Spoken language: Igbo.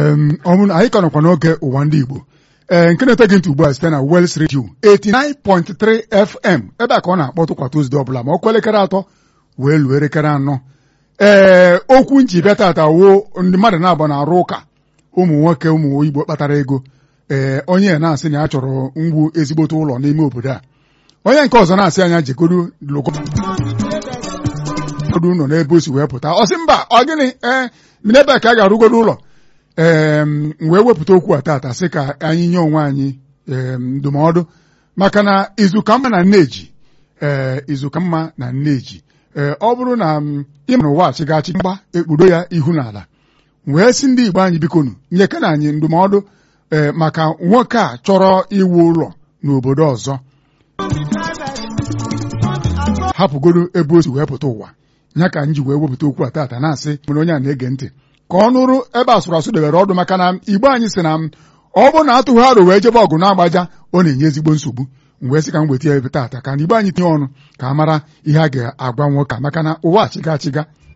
ọmụna anyị ka nọkwa n'oge ụwa ndị Igbo ee nke na-ete gị ntị ugbu a site na Wels Radio 89.3 FM ebe a ka ọ na-akpọtụ kwa Tuzdee ọbụla ma ọ kwa elekere atọ wee luo elekere anọ ee okwu nji bịa tata wuo ndị mmadụ na-agba na-arụ ụka ụmụ nwoke ụmụ Igbo kpatara ego ee onye na-asị na ya chọrọ ngwu ezigbote ụlọ n'ime obodo a onye nke ọzọ na-asị anya jegodu logodu ụlọ n'ebe o si wee pụta ọ sị mba ọ gịnị ee n'ebe a ka a ga-arụgodo ụlọ ee wee wepụta okwu a tata sị ka anyị nye onwe anyị ndụmọdụ maka na izu ka mma na nneji ee izu ka mma na nneji ee ọ bụrụ na ịma na ụwa achịgachi mgba ekpudo ya ihu n'ala wee sị ndị Igbo anyị bikonu nyeke na anyị ndụmọdụ ee maka nwoke a chọrọ iwu ụlọ n'obodo ọzọ hapụgodo ebe o si wee pụta ụwa ya ka m ji wee wepụta okwu a tata na-asị mere onye a na-ege ntị ka ọ nụrụ ebe asụrụ asụ debere ọdụ maka na Igbo anyị sị na ọ bụrụ na atụghị arụ wee jebe ọgụ na-agbaja ọ na-enye ezigbo nsogbu wee sị ka m weta ya ebe tata ka na Igbo anyị tinye ọnụ ka a mara ihe a ga-agwa nwoke maka na ụwa achịga achịga